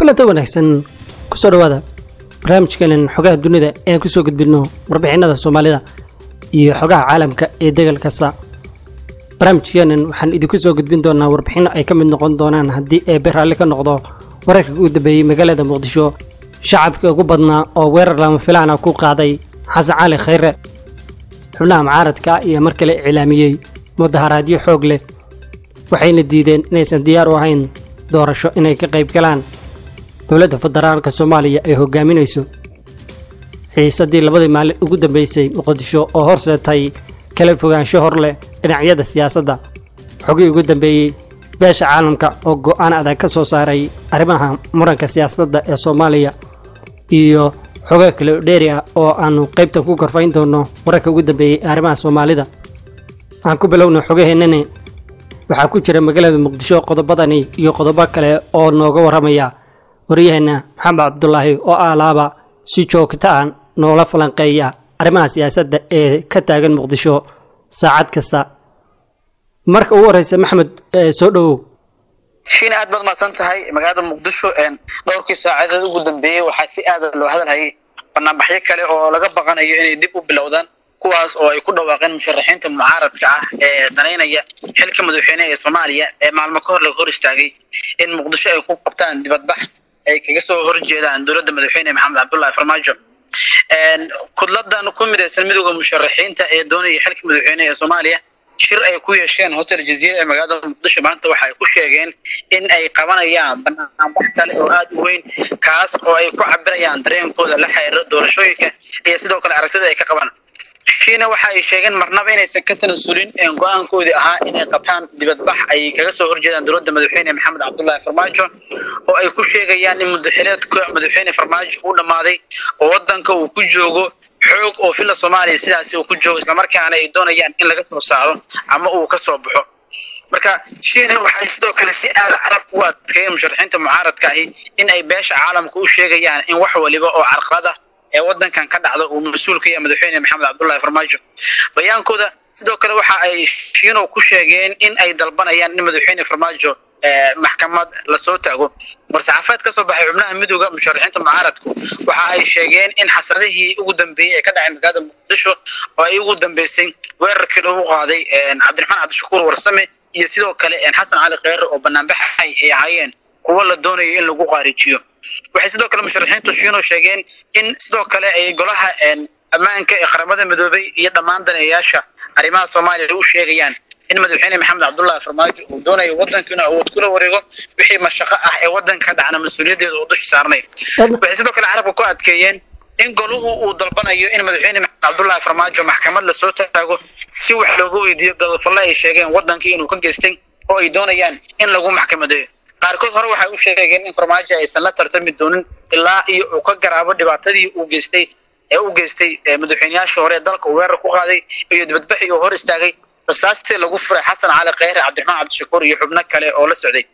kulanta wanaagsan kusoo dhawaada barnaamijkeenan xogaha dunida ee kusoo gudbino warbixinada soomaalida iyo xogaha caalamka ee degal kasta barnaamijkeenan waxaan idinku soo gudbin doonaa warbixino ay ka mid noqon doonaan haddii eebe raalli ka noqdo wararka ugu dambeeyey magaalada muqdisho shacabkii ugu badnaa oo weerar lama filaana ku qaaday xasan cali khayre xubnaha mucaaradka iyo mar kale iclaamiyey mudaharaadyo xoog leh waxayna diideen inaysan diyaar u ahayn doorasho inay ka qayb galaan dowladda federaalka soomaaliya ay hogaaminayso xiisadii labadii maalin ugu dambeysay muqdisho oo horseetay kala fogaansho hor leh dhinacyada siyaasadda xogii ugu dambeeyey beesha caalamka oo go'aan adag ka soo saaray arrimaha muranka siyaasadda ee soomaaliya iyo xogo kale dheeri ah oo aannu qaybta ku korfayn doonno wararka ugu dambeeyey ee arrimaha soomaalida aan ku bilowna xogaheennani waxaa ku jira magaalada muqdisho qodobadani iyo qodobo kale oo nooga warramaya waryaheena maxamed cabdulaahi oo alaaba si joogta ah noola falanqeeya arrimaha siyaasadda ee ka taagan muqdisho saacad kasta marka ugu horreysa maxamed soo dhowow shiina aad baad mahadsan tahay magaalada muqdisho dhowrkii saacadeed ugu dambeeyey waxaa si aada loo hadalhayay banaanbaxyo kale oo laga baqanayo inay dib u bilowdaan kuwaas oo ay ku dhawaaqeen musharaxiinta mucaaradka ah ee danaynaya xilka madaxweyne ee soomaaliya ee maalmo ka hor laga hor istaagay in muqdisho ay ku qabtaan dibadbax ay kaga soo horjeedaan dowladda madaxweyne maxamed cabdullahi farmaajo kudladan ku midaysan midooda musharaxiinta ee doonaya xilka madaxweyne ee soomaaliya shir ay ku yeesheen hotel jaziira ee magaalada muqdisho maanta waxa ay ku sheegeen in ay qabanayaan banaanbax kale oo aada u weyn kaas oo ay ku cabirayaan dareenkooda la xiriira doorashooyinka iyo sidoo kale aragtida ay ka qabaan shiina waxa ay sheegeen marnaba inaysan ka tanasulin go-aankoodii ahaa inay qabtaan dibadbax ay kaga soo horjeedaan dowladda madaxweyne maxamed cabdullahi farmaajo oo ay ku sheegayaan in mudaxileedka madaxweyne farmaajo uu dhammaaday oo wadanka uu ku joogo xoog oo filla soomaaliya sidaasi uu ku joogo islamarkaana ay doonayaan in laga soo saaro ama uu ka soo baxo marka shiina waxay sidoo kale si aada carabka u adkeeyeen musharaxiinta mucaaradka ahi in ay beesha caalamka u sheegayaan in wax waliba oo carqalada ee wadankan ka dhacda uu mas-uul ka yahay madaxweyne maxamed cabdullahi farmaajo bayaankooda sidoo kale waxa ay shiino ku sheegeen in ay dalbanayaan in madaxweyne farmaajo maxkamad lasoo taago war-saxaafaed ka soo baxay xubnaha midooda musharaxiinta mucaaradku waxa ay sheegeen in xasadihii ugu dambeeyey ee ka dhacay magaalada muqdisho oo ay ugu dambeysay weerarkii lagu qaaday cabdiraxmaan cabdishakuur warsame iyo sidoo kale xasan cali kheyre oo banaanbaxay ay ahaayeen kuwo la doonayo in lagu qaarijiyo waxay sidoo kale musharaxiintu shiino sheegeen in sidoo kale ay golaha ammaanka ee qaramada midoobay iyo dhammaan daneeyaasha arrimaha soomaaliya u sheegayaan in madaxweyne maxamed cabdullahi farmaajo uu doonayo wadanka inuu awood kula wareego wixii mashaqo ah ee wadanka ka dhacna mas-uuliyaddeeda uu dusha saarnay waxay sidoo kale carabka ku adkeeyeen in goluhu uu dalbanayo in madaxweyne maxamed cabdullahi farmaajo maxkamad lasoo taago si wax looga weydiiyo godofalle ay sheegeen wadankii inuu ka geystay oo ay doonayaan in lagu maxkamadeeyo qaarkood hore waxay u sheegeen in farmaajo aysan la tartami doonin ilaa iyo uu ka garaabo dhibaatadii uu geystay ee u geystay madaxweyneyaashii hore ee dalka uu weerar ku qaaday iyo dibadbaxii uu hor istaagay rasaastii lagu furay xasan cali kheyre cabdiraxmaan cabdishakuur iyo xubno kale oo la socday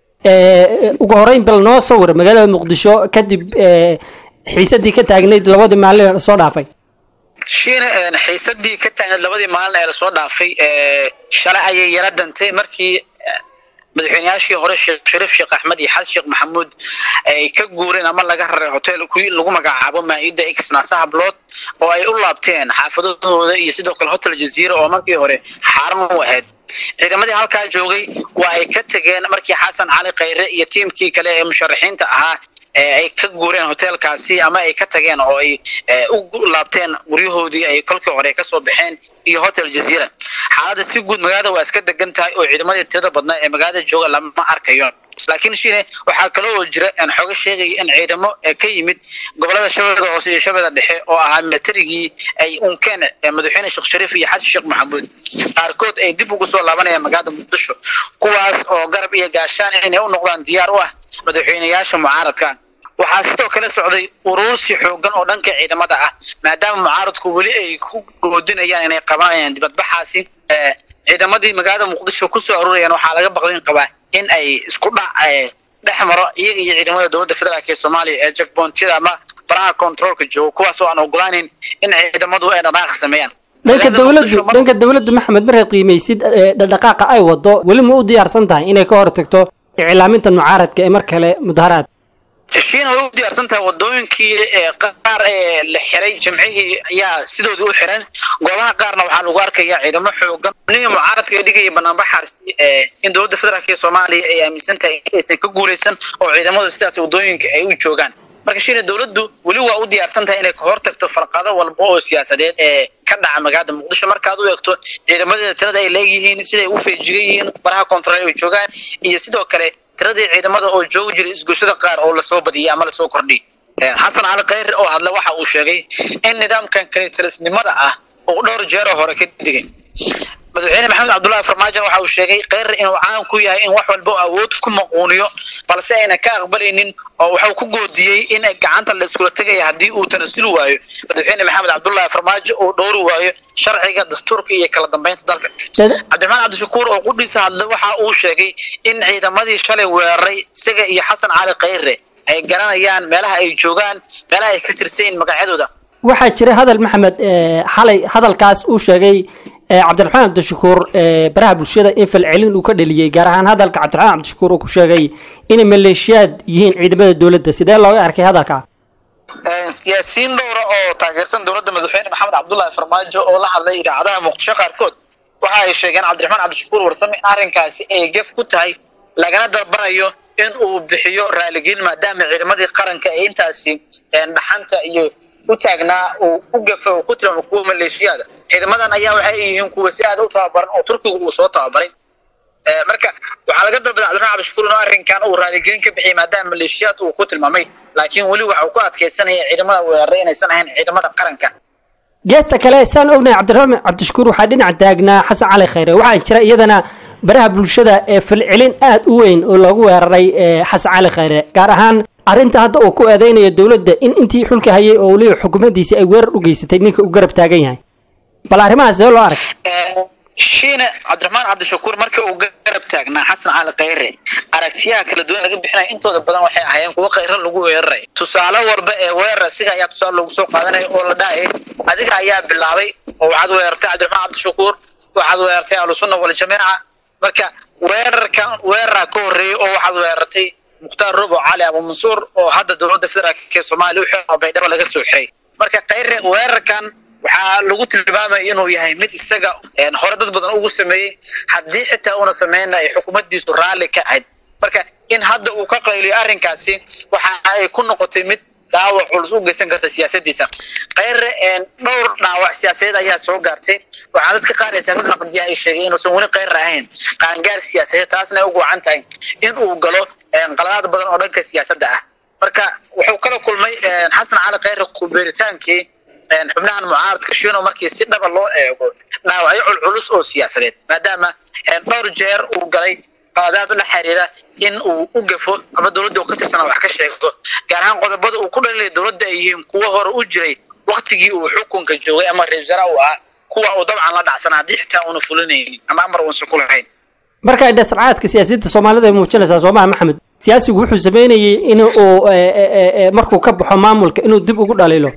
ugu horeyn bal noo soo wara magaalada muqdisho kadib xiisadii ka taagnayd labadii maalin ee lasoo dhaafay shiina xiisadii ka taagnayd labadii maalin ee lasoo dhaafay shalay ayay yara dantay markii madaxweyneyaashii hore sheekh shariif sheekh axmed iyo xasan sheekh maxamuud ay ka guureen ama laga raray hotel kuwii lagu magacaabo maa-ida x naasaha blood oo ay u laabteen xaafadahooda iyo sidoo kale hotel jaziira oo markii hore xaaran u ahayd ciidamadii halkaa joogay waa ay ka tegeen markii xasan cali kheyre iyo tiimkii kale ee musharaxiinta ahaa ay ka guureen hotelkaasi ama ay ka tageen oo ay u laabteen guryahoodii ay kolkii hore kasoo baxeen iyo hotel jaziira xaaladda si guud magaalada waa iska degan tahay oo ciidamadii tirada badnaa ee magaalada jooga lama arkayo laakiin shine waxaa kale oo jira xooga sheegaya in ciidamo ka yimid gobolada shabeellada hoose iyo shabeellada dhexe oo ahaa militarigii ay unkeen madaxweyne sheekh shariif iyo xasan sheekh maxamuud qaarkood ay dib ugu soo laabanayaan magaalada muqdisho kuwaas oo garab iyo gaashaan inay u noqdaan diyaar u ah madaxweyneyaasha mucaaradka waxaa sidoo kale socday uruursi xoogan oo dhanka ciidamada ah maadaama mucaaradku weli ay ku goodinayaan inay qabanayaan dibadbaxaasi ciidamadii magaalada muqdisho kusoo aruurayaan waxaa laga baqdin qabaa in ay isku dhac dhex maro iyaga iyo ciidamada dowladda federaalk ee soomaaliya ee jackboontiyada ama baraha controolka jooga kuwaas oo aan ogolaaneyn in ciidamadu ay dhaqaaq sameeyaan dhanka dowladdu dhanka dowladdu maxamed markaad qiimaysid dhaqdhaqaaqa ay wado weli ma u diyaarsan tahay inay ka hortagto iclaaminta mucaaradka ee mar kale mudaharaad shiina way u diyaarsan tahay wadooyinkii qaar ee la xiray jimcihii ayaa sidoodii u xiran goobaha qaarna waxaa lagu arkaya ciidamo xoogan nihi mucaaradka ee dhigaya banaanbaxaasi in dowladda federaalk ee soomaaliya ay aaminsan tahay aysan ka guuleysan oo ciidamada sidaas wadooyinka ay u joogaan marka shiina dowladdu weli waa u diyaarsan tahay inay ka hortagto falqado walba oo siyaasadeed ee ka dhaca magaalada muqdisho markaad u eegto ciidamadeeda tirada ay leeyihiin siday u feejigan yihiin baraha koontarool ay joogaan iyo sidoo kale tiradii ciidamada oo joogi jiray isgoyshada qaar oo lasoo badiyay ama lasoo kordhiyay xasan cali khayre oo hadle waxa uu sheegay in nidaamkan kalitalisnimada ah uu dhowr jeeroo hore ka digay madaxweyne maxamed cabdullahi farmaajo waxa uu sheegay kheyre inuu caan ku yahay in wax walba awood ku maquuniyo balse aynan ka aqbalaynin oo waxuu ku goodiyey in gacanta la iskula tegaya haddii uu tanasuli waayo madaxweyne maxamed cabdullahi farmaajo uu dhowri waayo sharciga dastuurka iyo kala dambeynta dalka cabdiraxmaan cabdishakuur oo qudhiisa hadle waxa uu sheegay in ciidamadii shalay weeraray isaga iyo xasan cali kheyre ay garanayaan meelaha ay joogaan meelaha ay ka tirsayin magacyadooda waxaa jira hadal maxamed xalay hadalkaas uu sheegay cabdiraxmaan cabdishakuur baraha bulshada in falcelin uu ka dheliyey gaar ahaan hadalka cabdiraxmaan cabdishakuur uu ku sheegay inay maleeshiyaad yihiin ciidamada dowladda sidee looga arkay hadalka siyaasiyiin dhowra oo taageersan dowladda madaxweyne maxamed cabdullahi farmaajo oo la hadlay idaacadaha muqdisho qaarkood waxa ay sheegeen cabdiraxmaan cabdishakuur warsame in arrinkaasi ay gef ku tahay lagana dalbanayo in uu bixiyo raaligelin maadaama ciidamadii qaranka ee intaasi dhaxanta iyo u taagnaa uu u gafa uu ku tilmaamo kuwa maleeshiyaada ciidamadan ayaa waxay yihiin kuwa si aad u tababaran oo turkigu uu soo tababaray marka waxaa laga dalbaday cabdiraxmaan cabdishakuur inuu arrinkan uu raaligelin ka bixiyay maadaama maleeshiyaad uu ku tilmaamay laakiin weli waxa uu ku adkaysanaya ciidamada weeraray inaysan ahayn ciidamada qaranka geesta kale saan ognahay cabdiraxmaan cabdishakuur waxaa dhinac taagnaa xasan cali khayre waxaa jira iyadana baraha bulshada ee falcelin aad u weyn oo loogu weeraray xasan cali khayre gaar ahaan arrinta hadda uu ku eedeynayo dowladda in intii xulka hayay oo weliba xukuumaddiisi ay weerar u geysatay ninka uu garab taagan yahay bal arrimahaas see loo arag shiine cabdiraxmaan cabdishakuur markii uu garab taagnaa xasan cali khayre aragtiyaha kala duwan laga bixinaya intooda badan waxay ahaayeen kuwo khayre lagu weeraray tusaale walba ee weerar asiga ayaa tusaale lagu soo qaadanaya oo la dhahayay adiga ayaa bilaabay oo waxaad weerartay cabdiraxmaan cabdishakuur waxaad weerartay ahlusunna waljamaaca marka weerarkan weeraraa ka horreeyey oo waxaad weerartay mukhtaar robo cali abu mansuur oo hadda dowladda federaalk ee soomaaliya u xiro baydhabo laga soo xiray marka khayre weerarkan waxaa lagu tilmaamaya inuu yahay mid isaga hore dad badan ugu sameeyey haddii xitaa uuna sameynna ay xukuumaddiisu raalli ka ahayd marka in hadda uu ka qayliyo arrinkaasi waxa ay ku noqotay mid dhaawac culus u geysan karta siyaasadiisa khayre dhowr dhaawac siyaasadeed ayaa soo gaartay waxaa dadka qaar ee siyaasadda naqdiya ay sheegay inuusan weli khayre ahayn qaangaar siyaasadeed taasna ay ugu wacan tahay in uu galo qaladaad badan oo dhanka siyaasadda ah marka wuxuu kala kulmay xasan cali khayre kubeeritaankii xubnahan mucaaradka shiino markii si dhaba loo eego dhaawacyo culculus oo siyaasadeed maadaama dhowr jeer uu galay qaladaad la xiriira in uu u gafo ama dowladda ka tirsana wax ka sheego gaar ahaan qodobada uu ku dhalilay dowladda ay yihiin kuwo hore u jiray waktigii uu xukunka joogay ama ra-isul wasaare uu ahaa kuwa uu dabcan la dhacsan haddii xitaa uuna fulinaynin ama amar uusan ku lahayn marka dhascaadka siyaasiyadda soomaalida ay muujinaysaa soomaha maxamed siyaasigu wuxuu sameynayay in uu markuu ka baxo maamulka inuu dib ugu dhaliilo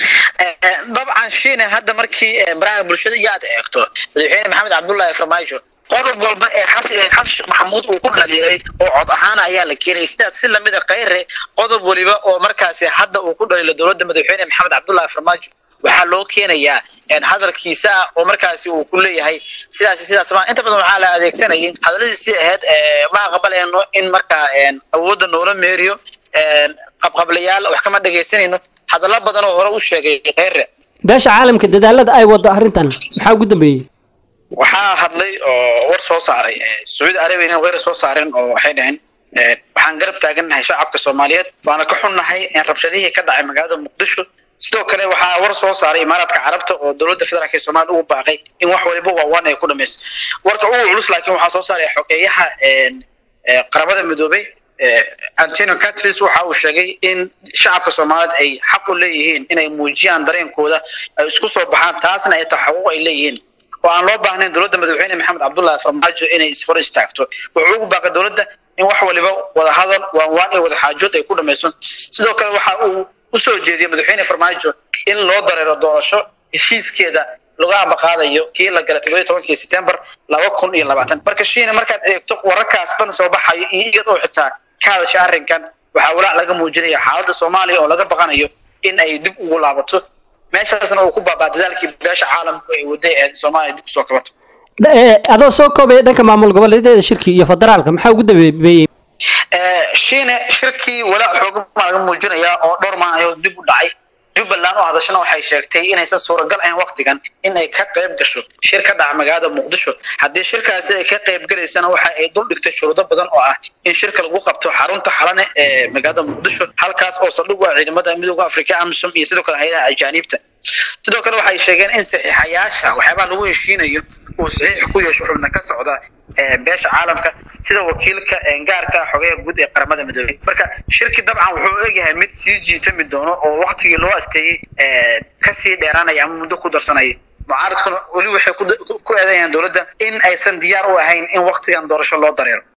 dabcan shiine hadda markii baraha bulshada iyo aad eegto madaxweyne maxamed cabdullaahi farmaajo qodob walba ee xasan sheekh maxamuud uu ku dhaliilay oo cod ahaana ayaa la keenayay sidaas si lamida khayre qodob waliba oo markaasi hadda uu ku dhaliilo dowladda madaxweyne maxamed cabdullaahi farmaajo waxaa loo keenayaa hadalkiisa ah oo markaasi uu ku leeyahay sidaas sidaas ma inta badan waxaa la adeegsanayay hadaladiisii ahayd ma aqbalayno in markaa awoodda noola meeriyo qabqablayaal wax kama dhegaysanayno hadallo badan oo hore u sheegay kheyre beesha caalamka dadaalada ay wado arrintan maxaa ugu dambeeyey waxaa hadlay oo war soo saaray sacuudi arabiya inay weer soo saareen oo waxay dhaheen waxaan garab taagannahay shacabka soomaaliyeed waana ka xunnahay rabshadihii ka dhacay magaalada muqdisho sidoo kale waxaa war soo saaray imaaraadka carabta oo dowladda federaalk ee soomaliya ugu baaqay in wax waliba waawaan ay ku dhamaysto warka ugu culus laakiin waxaa soo saaray xogeeyaha qaramada midoobay antonio catris waxa uu sheegay in shacabka soomaaliyeed ay xaq u leeyihiin inay muujiyaan dareenkooda ay isku soo baxaan taasna ay taxaquuq ay leeyihiin oo aan loo baahnayn dowladda madaxweyne maxamed cabdullahi farmaajo inay ishor istaagto wuxuu ugu baaqay dowladda in wax waliba wada hadal waan waan iyo wada xaajood ay ku dhamayso sidoo kale waxa uu usoo jeediyey madaxweyne farmaajo in loo dareero doorasho heshiiskeeda laga ambaqaadayo kii la galay toddobiyi tobankii september laba kun iyo labaatan marka shiina markaad eegto wararkaas ban soo baxayo iyo iyad oo xitaa ka hadasha arrinkan waxaa walaac laga muujinaya xaaladda soomaaliya oo laga baqanayo in ay dib ugu laabato meeshaasna uu ku baabaa dadaalkii beesha caalamku ay waday ee soomaaliya dib usoo kabato adoo soo koobaya dhanka maamul goboleedyada shirki iyo federaalka maxaa ugu dambeeyey shiine shirkii walaac xoogan baa laga muujinayaa oo dhowr maalin ayuu dib u dhacay jubbaland oo hadashana waxay sheegtay inaysan suuragal ahayn waktigan in ay ka qayb gasho shir ka dhaca magaalada muqdisho haddii shirkaasi ay ka qayb galaysana waxa ay dul dhigtay shuruudo badan oo ah in shirka lagu qabto xarunta xalane ee magaalada muqdisho halkaas oo saldhig u ah ciidamada midooda afrika amisom iyo sidoo kale hay-adaha ajaaniibta sidoo kale waxay sheegeen in saxiixayaasha waxyaabaha lagu heshiinayo uu saxiix ku yeesho xubna ka socda beesha caalamka sida wakiilka gaarka xogeya guud ee qaramada midoobey marka shirki dabcan wuxuu egyahay mid sii jiitami doono oo waktigii loo asteeyey kasii dheeraanaya ama muddo ku darsanaya mucaaradkuna weli waxay ku eedeeyaan dowladda in aysan diyaar u ahayn in waktigan doorasho loo dareero